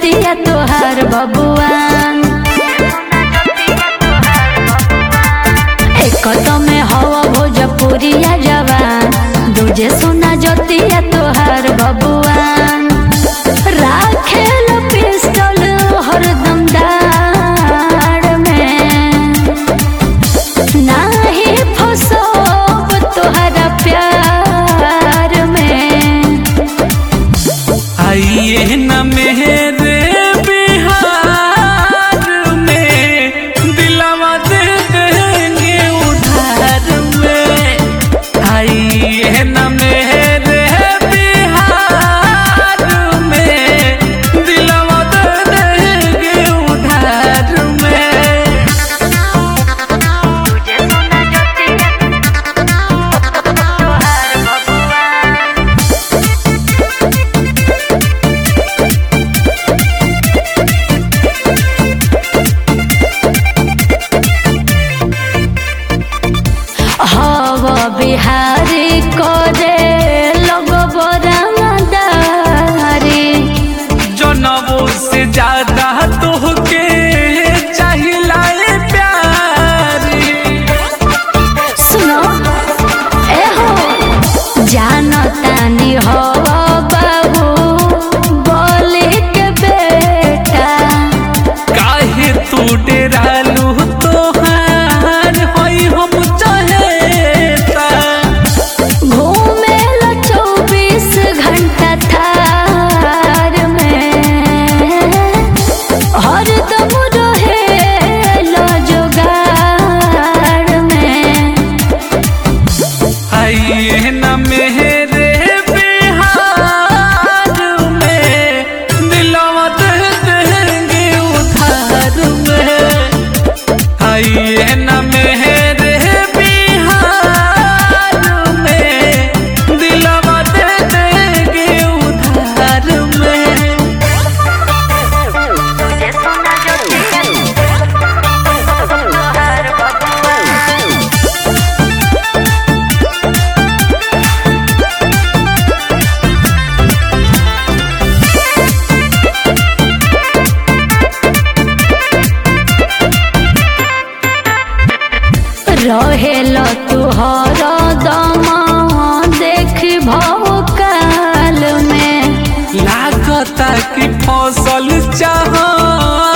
जतिया तोहार बबुआन एक तो में हवा भोजपुरिया जवान दूजे सुना जतिया तोहार बबुआन राखेल पिस्टल हरदम दाड़ में नाही फसोब तोहरा प्यार में आइए न मेरे बिहार में दिलावा दे देंगे उधार में आइए न मेरे बिहार में दिलावा दे देंगे उधार में हव बिहारी करे लोग रंगदारी जनबो से ज्यादा तोहके चाहिला ए प्यारी सुनो ए हो जानो तानी हो बाबू बोले के बेटा काहे तू डेरालू तोहार होई हम चहेता घूमे लो चौबीस घंटा थार में हरदम रहे लो जुगाड़ में आइए न मेरे बिहार में दिलवा दे देंगे उधार में आइए न मेरे बिहार में दिलवा दे देंगे उधार में रहेलो तुहर दमा देख भौकाल में लागता कि फसल चाह